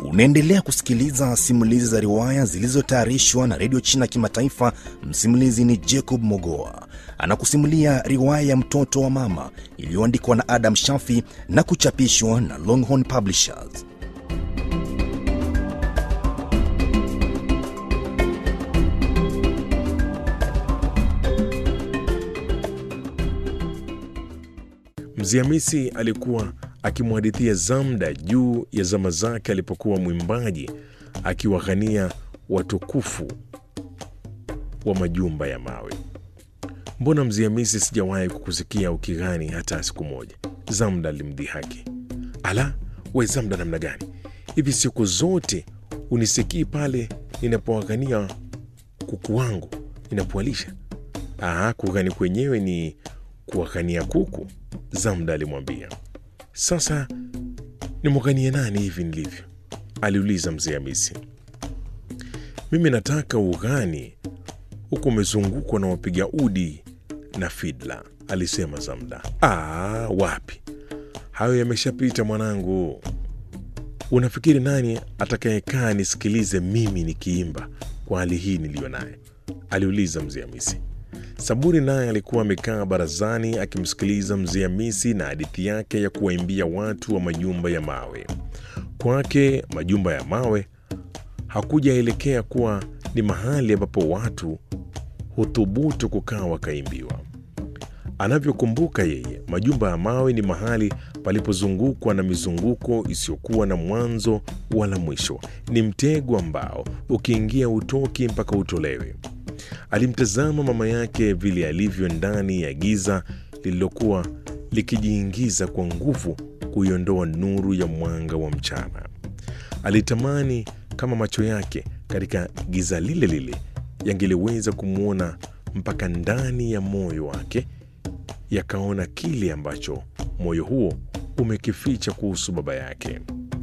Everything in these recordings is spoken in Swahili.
Unaendelea kusikiliza simulizi za riwaya zilizotayarishwa na redio China Kimataifa. Msimulizi ni Jacob Mogoa anakusimulia riwaya ya mtoto wa mama iliyoandikwa na Adam Shafi na kuchapishwa na Longhorn Publishers. Mzee Hamisi alikuwa akimhadithia Zamda juu ya zama zake alipokuwa mwimbaji akiwaghania watukufu wa majumba ya mawe. Mbona Mzee Hamisi, sijawahi kukusikia ukighani hata siku moja? Zamda alimdhihaki. Ala, we Zamda, namna gani hivi? Siku zote unisikii pale ninapowaghania kuku wangu ninapowalisha? Aha, kughani kwenyewe ni kuwaghania kuku, Zamda alimwambia. Sasa nimwaganie nani hivi nilivyo? aliuliza mzee Hamisi. Mimi nataka ughani huku umezungukwa na wapiga udi na fidla, alisema Zamda. Aa, wapi, hayo yameshapita mwanangu. Unafikiri nani atakayekaa nisikilize mimi nikiimba kwa hali hii niliyo naye? aliuliza mzee Hamisi. Saburi naye alikuwa amekaa barazani akimsikiliza mzee Hamisi na hadithi yake ya kuwaimbia watu wa majumba ya mawe. Kwake majumba ya mawe hakujaelekea kuwa ni mahali ambapo watu huthubutu kukaa wakaimbiwa. Anavyokumbuka yeye, majumba ya mawe ni mahali palipozungukwa na mizunguko isiyokuwa na mwanzo wala mwisho. Ni mtego ambao ukiingia utoki mpaka utolewe. Alimtazama mama yake vile alivyo ndani ya giza lililokuwa likijiingiza kwa nguvu kuiondoa nuru ya mwanga wa mchana. Alitamani kama macho yake katika giza lile lile yangeliweza kumwona mpaka ndani ya moyo wake, yakaona kile ambacho moyo huo umekificha kuhusu baba yake.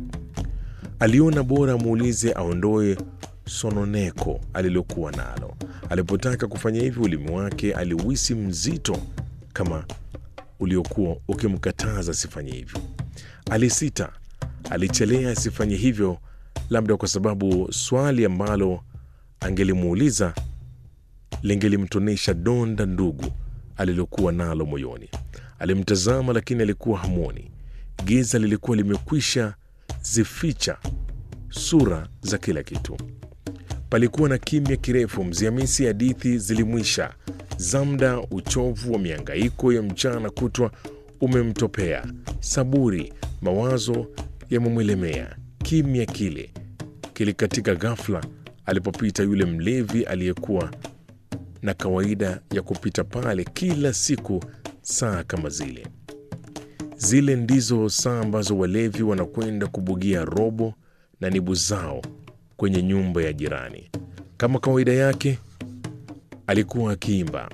Aliona bora amuulize aondoe sononeko alilokuwa nalo. Alipotaka kufanya hivyo, ulimi wake aliuhisi mzito kama uliokuwa ukimkataza asifanye hivyo. Alisita, alichelea asifanye hivyo, labda kwa sababu swali ambalo angelimuuliza lingelimtonesha donda ndugu alilokuwa nalo moyoni. Alimtazama, lakini alikuwa hamwoni. Giza lilikuwa limekwisha zificha sura za kila kitu. Palikuwa na kimya kirefu. Mzee Hamisi hadithi zilimwisha. Zamda, uchovu wa miangaiko ya mchana kutwa umemtopea. Saburi, mawazo yamemwelemea. Kimya kile kilikatika ghafla alipopita yule mlevi aliyekuwa na kawaida ya kupita pale kila siku saa kama zile. Zile ndizo saa ambazo walevi wanakwenda kubugia robo na nibu zao kwenye nyumba ya jirani. Kama kawaida yake, alikuwa akiimba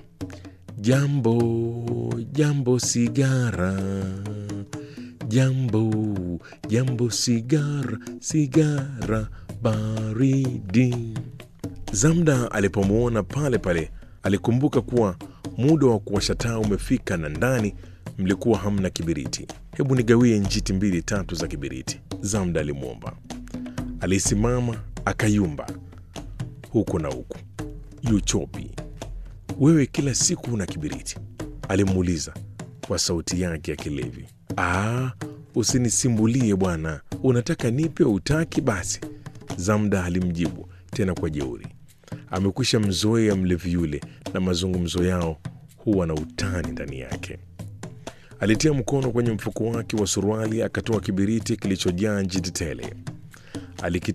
jambo jambo sigara, jambo jambo sigara, sigara baridi. Zamda alipomwona pale pale alikumbuka kuwa muda wa kuwasha taa umefika na ndani mlikuwa hamna kibiriti. Hebu nigawie njiti mbili tatu za kibiriti, Zamda alimwomba. Alisimama akayumba huku na huku. Yuchopi, wewe kila siku una kibiriti? alimuuliza kwa sauti yake ya kilevi. Aa, usinisimbulie bwana, unataka nipe utaki? Basi, Zamda alimjibu tena kwa jeuri. Amekwisha mzoea mlevi yule, na mazungumzo yao huwa na utani ndani yake. Alitia mkono kwenye mfuko wake wa suruali akatoa kibiriti kilichojaa njiti tele. Aliki